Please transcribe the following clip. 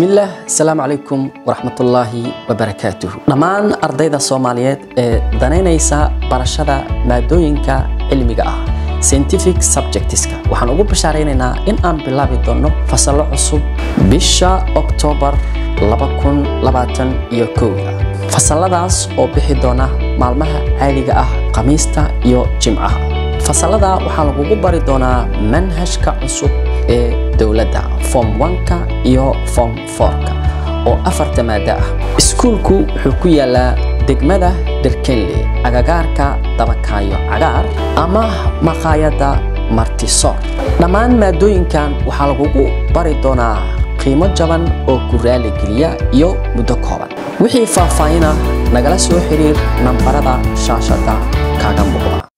bismillaah asalaamu calaykum waraxmatullaahi wabarakaatuhu dhammaan ardayda soomaaliyeed ee danaynaysa barashada maadooyinka cilmiga ah scientific subjectiska waxaan ugu bashaaraynaynaa in aan bilaabi doonno fasallo cusub bisha oktoobar iyo kowda fasalladaas oo bixi doona maalmaha caadiga ah khamiista iyo jimcaha fasallada waxaa lagugu bari doonaa manhajka cusub ee dowladda form 1ka iyo form 4ka oo afarta maado ah iskuulku wuxuu ku yaalaa degmada dherkenle agagaarka dabakaayo cagaar ama maqaayadda martisoor dhammaan maadooyinkan waxaa lagugu bari doonaa qiimo jaban oo ku raaligeliya iyo muddo kooban wixii faahfaahina nagala soo xiriir nambarada shaashada kaaga muuqda